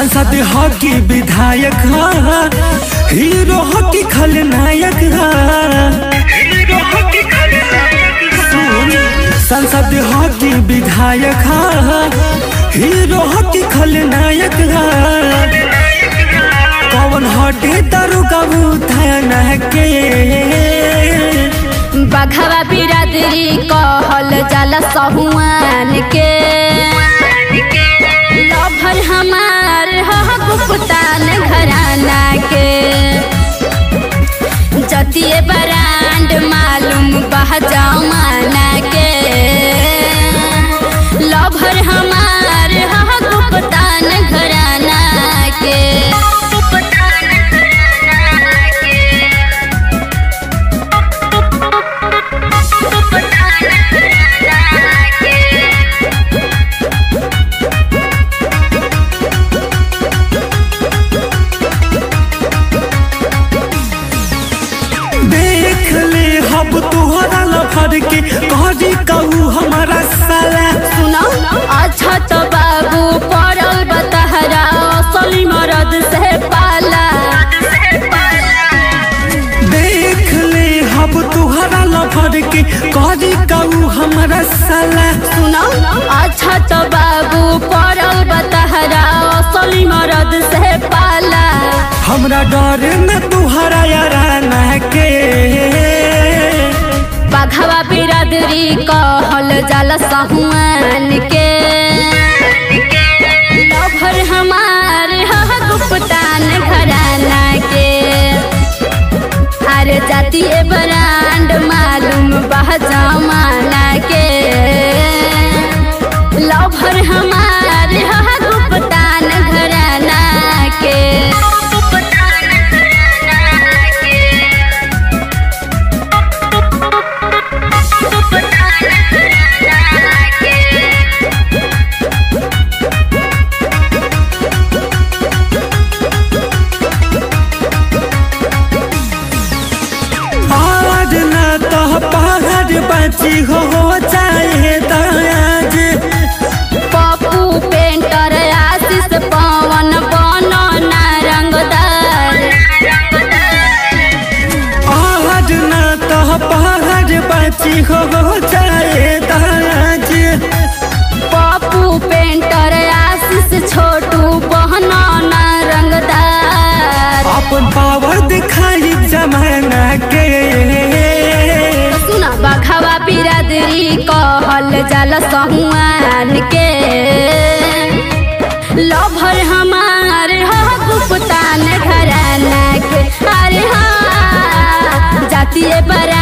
सांसद हॉकी विधायक हा हीरो हॉकी खलनायक हा सुन सांसद हॉकी विधायक हा हीरो हॉकी खलनायक हा कौन हटे दरुगा थाना के बघवा बिरादरी कहल जाला सहुआन के लभर हमार ह गुप्तान घराना के जतिए बरांड मालूम बह जमाना के लभर हमार ह गुप्तान घराना के देख ले हब तुहरा लफड़ के कहरी कहू हमारा साला सुनो अच्छा तो बाबू पड़ल बतहरा असली मरद से पाला देख ले हब तुहरा लफड़ के कहरी कहू हमारा साला सुनो अच्छा तो बाबू पड़ल बतहरा असली मरद से पाला हमरा डर न तुहरा याराना के बघवा बिरादरी कहल जाला सहुआन के लभर हमार ह गुप्तान घराना के अरे जातीय ब्रांड मालूम बह जमाना के लभर हमार ह गुप्तान घराना के आज न तो पहाड़ बची हो चाहे दाज पप्पू पेंटर आशीष पवन बनो नारंगदार आज न तो पहाड़ बची हो चाहे दाज पप्पू पेंटर आशीष छोटू बहनो नारंगदार अपन पावर दिखाई जमाना के सुना बखवा बिरादरी कहल जाला सहुआन के लभर हमार ह गुप्तान घराना के अरे हाँ जातीय बरा